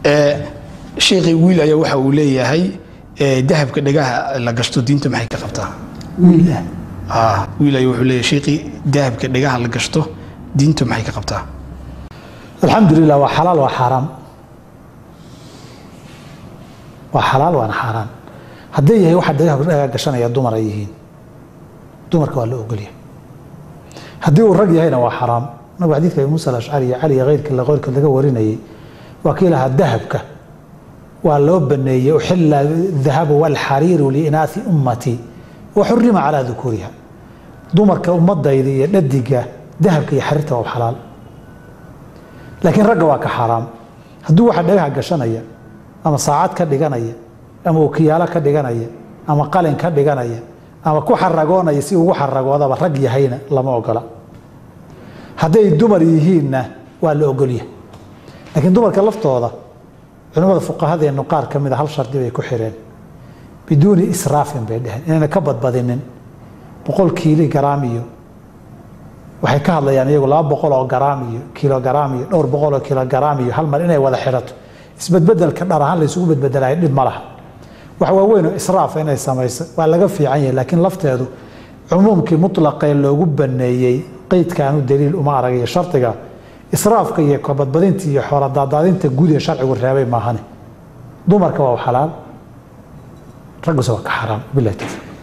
sheekhi wiil ayaa waxa uu leeyahay ee, dahabka dhagaha la gashto diinta maxay ka qabtaa wiil ah Ah, wiil ayaa wuxuu leeyahay sheekhi dahabka dhagaha la gashto diinta maxay ka qabtaa alxamdulilah waa xalaal waa xaaraam waa xalaal waana xaaraan haddii yahay waxa dhagaha dhagaa gashanaya dumar ay yihiin dumarka waa la ogolyahay haddii uu rag yahayna waa xaraam nabigu xadiidka abi muusa alashcari iyo cali iyo keyrka la qeyrkood laga warinayay waa kii lahaa dahabka waa loo baneeyey uxila dahabu walxariiru liinaasi ummatii wa xurima calaa dukuriha dumarka ummadayda iyo dhadiga dahabka iyo xariirta waa xalaal laakiin ragga waa ka xaaraam hadduu waxa dhagaha gashanaya ama saacad ka dhiganaya ama wakiyaalo ka dhiganaya ama qalin ka dhiganaya ama ku xaragoonaya si ugu xaragoodaba rag yahayna lama ogola hadday dumar yihiinna waa la ogolyahay laakiin dumarka laftooda culimmada fuqahadeenu qaar ka mida hal shardi bay ku xireen biduuni israafin bay dheheen inayna ka badbadinin boqol kiili garaam iyo waxay ka hadlayaan iyagu laba boqol oo garaam iyo kilogaraam iyo dhowr boqol oo kilogaraam iyo hal mar inay wada xidhato isbedbedelka dhar ahaan la isugu bedbedelayo dhib ma laha wax waaweyn oo israafa inay samayso waa laga fiican yahay laakiin lafteedu cumuumkii mutlaqee loogu baneeyey qeydkaanu daliil uma aragayo shardiga israafka iyo kabadbadinta iyo xooladaadaadinta guud ee sharcigu reebay maahane dumarka waa xalaal ragguse waa ka xaraam bilahi tawfiiq